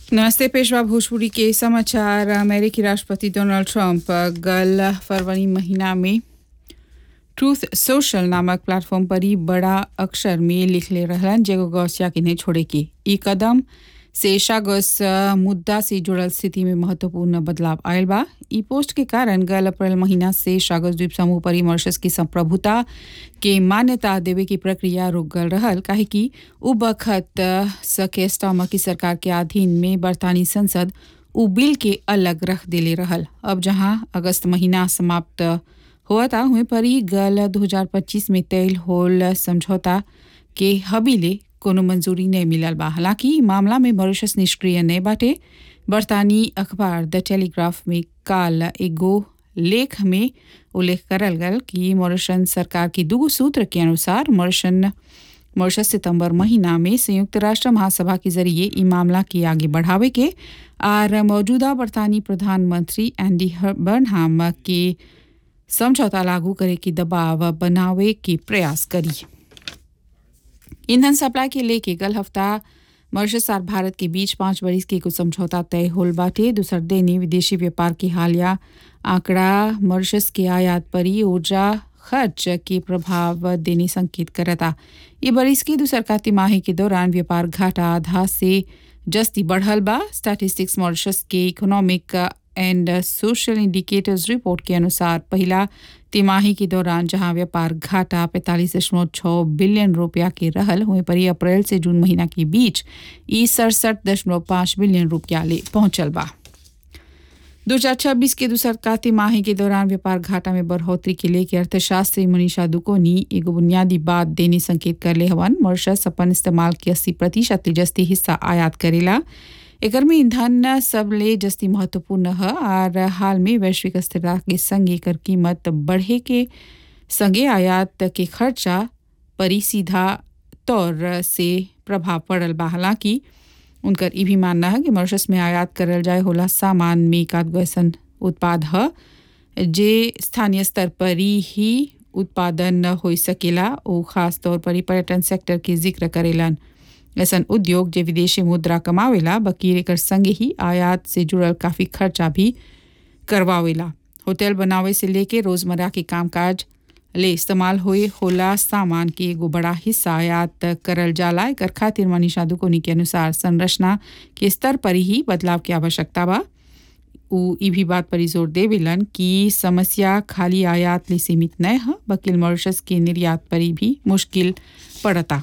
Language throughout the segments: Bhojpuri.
नमस्ते पेशवा भोजपुरी के समाचार अमेरिकी राष्ट्रपति डोनाल्ड ट्रंप गल फरवरी महीना में ट्रूथ सोशल नामक प्लेटफॉर्म पर ही बड़ा अक्षर में लिख ले रहलन जेगो गौसिया के नहीं छोड़े के ई कदम से शागोस मुद्दा से जुड़ल स्थिति में महत्वपूर्ण बदलाव आयल बा ई पोस्ट के कारण गल अप्रैल महीना से शागोस द्वीप समूह पर ही मॉरिशस की संप्रभुता के मान्यता देवे की प्रक्रिया रुक गल रहल काहे कि उ बखत सके स्टॉमा की सरकार के अधीन में बरतानी संसद उ बिल के अलग रख देले रहल अब जहां अगस्त महीना समाप्त हुआ था हुए पर ही गल 2025 में तय होल समझौता के हबीले कोनो मंजूरी नहीं मिलल बा हालांकि ई मामला में मॉरिशस निष्क्रिय नहीं बाटे बरतानी अखबार द टेलीग्राफ में काल एगो लेख में उल्लेख करल गल कि मॉरिशन सरकार की दू सूत्र के अनुसार मॉरिशन मॉरिशस सितंबर महीना में संयुक्त राष्ट्र महासभा के जरिए ई मामला की आगे बढ़ावे के और मौजूदा बरतानी प्रधानमंत्री एंडी बर्नहाम के समझौता लागू करे की दबाव बनावे के प्रयास करी ईंधन सप्लाई के लेके कल हफ्ता मॉरिशस और भारत के बीच पाँच बरिस के कुछ समझौता तय होल बाटे दूसर देने विदेशी व्यापार के हालिया आंकड़ा मॉरिशस के आयात पर ही ऊर्जा खर्च के प्रभाव देने संकेत करता ये बरिस की दूसर का तिमाही के दौरान व्यापार घाटा आधा से जस्ती बढ़ल बा स्टैटिस्टिक्स मॉरिशस के economic and social indicators report के अनुसार पहला तिमाही के दौरान जहां व्यापार घाटा पैंतालीस दशमलव छः बिलियन रुपया के रहल हुए पर ही अप्रैल से जून महीना के बीच ई सड़सठ दशमलव पाँच बिलियन रुपया ले पहुंचल बा दो हजार छब्बीस के दूसर का तिमाही के दौरान व्यापार घाटा में बढ़ोतरी के लेके अर्थशास्त्री मनीषा दुकोनी एगो बुनियादी बात देने संकेत कर ले हवन मॉरिशस अपन इस्तेमाल के अस्सी प्रतिशत ले जस्ती हिस्सा आयात करेला एकर में ईंधन सबले जस्ती महत्वपूर्ण है और हाल में वैश्विक स्थिरता के संग एकर कीमत बढ़े के संगे आयात के खर्चा पर ही सीधा तौर से प्रभाव पड़ल बा हालांकि उनकर ई भी मानना है कि मॉरिशस में आयात करल जाए होला सामान में एक आध ऐसन उत्पाद है जे स्थानीय स्तर पर ही उत्पादन हो सकेला वो खास तौर पर ही पर्यटन सेक्टर के जिक्र करेलन ऐसा उद्योग जे विदेशी मुद्रा कमावेला बकीर एकर संगे ही आयात से जुड़ल काफ़ी खर्चा भी करवावेला होटल बनावे से लेके रोज़मर्रा के कामकाज ले इस्तेमाल हुए होला सामान के एगो बड़ा हिस्सा आयात करल जाला एकर खातिर मनीषा दुकोनी के अनुसार संरचना के स्तर पर ही बदलाव की आवश्यकता बा उ ई भी बात पर जोर देवेलन कि समस्या खाली आयात ले सीमित न है बकिल मॉरिशस के निर्यात पर भी मुश्किल पड़ता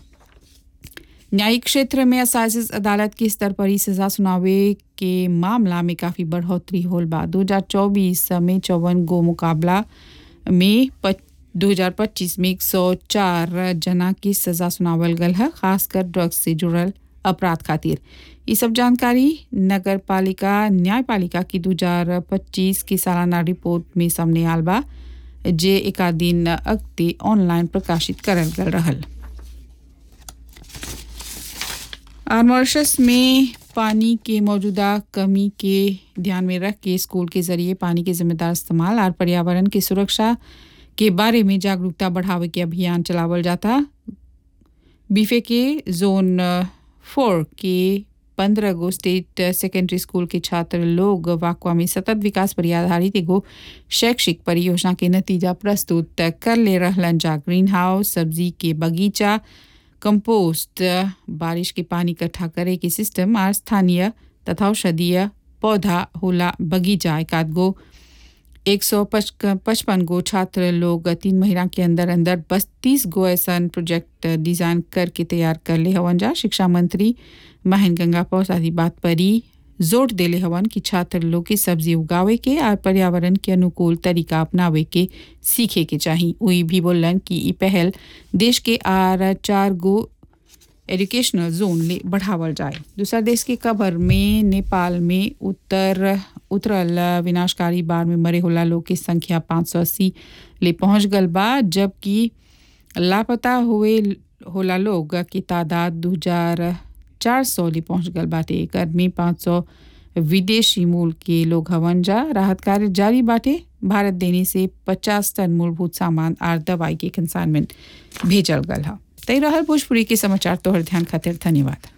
न्यायिक क्षेत्र में असाइज अदालत के स्तर पर ही सजा सुनावे के मामला में काफ़ी बढ़ोतरी होल बा दो हजार चौबीस में चौवन गो मुकाबला में दो हजार पच्चीस में एक सौ चार जना की सजा सुनावल गल है खासकर ड्रग्स से जुड़ल अपराध खातिर ये सब जानकारी नगर पालिका न्यायपालिका की दो हजार पच्चीस की सालाना रिपोर्ट में सामने आल बा जे एक दिन अगते ऑनलाइन प्रकाशित करल गल रहल और मॉरिशस में पानी के मौजूदा कमी के ध्यान में रख के स्कूल के जरिए पानी के जिम्मेदार इस्तेमाल और पर्यावरण की सुरक्षा के बारे में जागरूकता बढ़ावे के अभियान चलावल जाता बीफे के जोन फोर के पंद्रह गो स्टेट सेकेंडरी स्कूल के छात्र लोग वाकवा में सतत विकास पर आधारित एगो शैक्षिक परियोजना के नतीजा प्रस्तुत कर ले रहलन जा ग्रीन हाउस सब्जी के बगीचा कंपोस्ट बारिश के पानी इकट्ठा करे के सिस्टम और स्थानीय तथा औषधीय पौधा होला बगीचा एक आध गो एक सौ पचपन गो छात्र लोग तीन महीना के अंदर अंदर बत्तीस गो ऐसा प्रोजेक्ट डिज़ाइन करके तैयार कर ले हवन जा शिक्षा मंत्री महेंद्र गंगा पौसादी बात पर ही जोर देले हवन कि छात्र लोग के सब्जी उगावे के और पर्यावरण के अनुकूल तरीका अपनावे के सीखे के चाहिए वही भी बोलन कि ई पहल देश के आर चार गो एजुकेशनल जोन ले बढ़ावल जाए दूसरा देश के कबर में नेपाल में उत्तर उतरल विनाशकारी बाढ़ में मरे होला लोग की संख्या पाँच सौ अस्सी ले पहुँच गल बा जबकि लापता हुए होला लोग की तादाद दो हजार चार सौ ले पहुँच गल बाटे एकर में पाँच सौ विदेशी मूल के लोग हवन जा राहत कार्य जारी बाटे भारत देने से पचास टन मूलभूत सामान और दवाई के कंसाइनमेंट भेजल गल है तय रहल भोजपुरी के समाचार तोहर ध्यान खातिर धन्यवाद